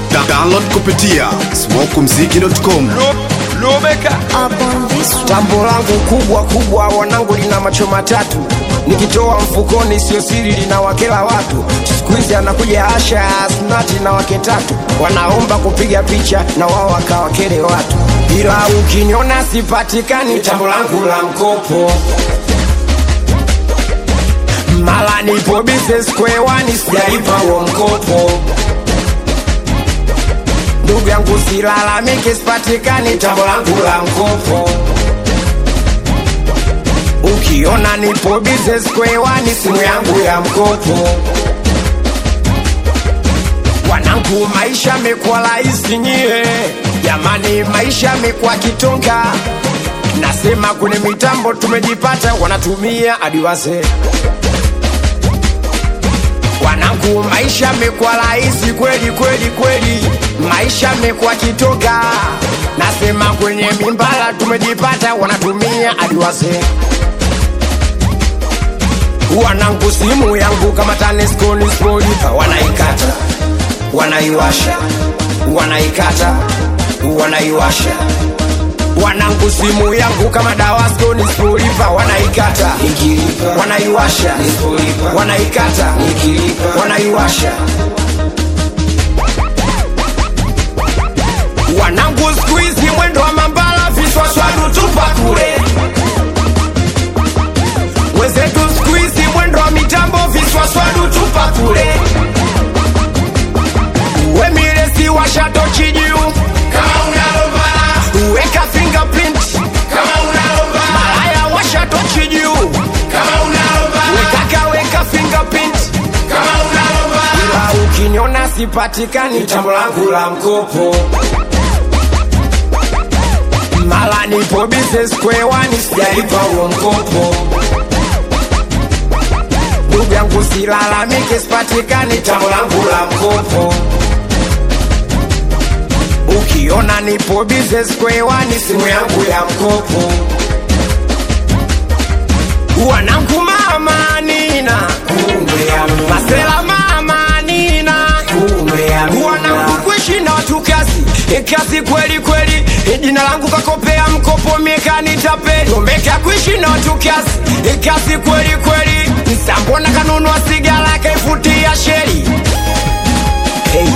Da download kupitia smokumziki.com. Lubeka Tambo langu kubwa kubwa, wanangu lina macho matatu, nikitoa mfukoni sio siri, lina wakela watu. Siku hizi anakuja Asha Asnati na wake tatu, wanaomba kupiga picha na wao wakawakele watu, ila ukiniona sipatikani, tambo langu la mkopo mala nipo business square one, sijalipa huo mkopo ndugu yangu silalamike, sipatikani tambo langu la mkopo. Ukiona nipo business square one, simu yangu ya mkopo. Wanangu, maisha mekuwa rahisi nyie, jamani, maisha mekuwa kitonga. Nasema kwenye mitambo tumejipata, wanatumia hadi wazee wanangu, maisha mekuwa rahisi kweli kweli kweli, maisha mekuwa kitoga. Nasema kwenye mimbala tumejipata, wanatumia hadi wazee. Wanangu, simu yangu kama TANESCO ni spolipa, wanaikata wanaiwasha, wanaikata wanaiwasha wanangu simu yangu kama dawasco ni spolipa wanaikata wanaiwasha wanaikata wanaiwasha wanangu siku hizi mwendo wa mambala viswaswadu tupa kule wenzetu siku hizi mwendo wa mitambo viswaswadu tupa kule wemiresi washatochi juu kama unalombala weka fingerprint kama unalombala malaya washatochi juu kama unalombala wekaka weka fingerprint kama unalombala ila ukiniona sipatikani tambo langu la mkopo mala nipo business square one sijalipa huo mkopo ndugu yangu silalamike sipatikani tambo langu la mkopo ukiona nipo business square one simu yangu ya mkopo wanangu mama nina masela mama nina wanangu kuishi na watu kazi kazi kweli kweli jina langu kakopea mkopo miekanitape omeka kuishi na watu kazi kazi kweli kweli nsambona kanunua sigara kaifutia sheri hey.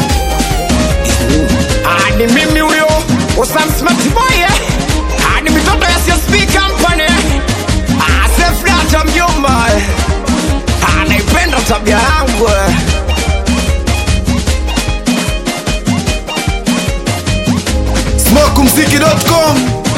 Ah, ni mimi huyo Osam Smart Boy eh? Ah, ni mitoto ya CSP Company ah, Safe Data mjomba eh? ah, naipenda tabia yangu eh? smokumziki.com.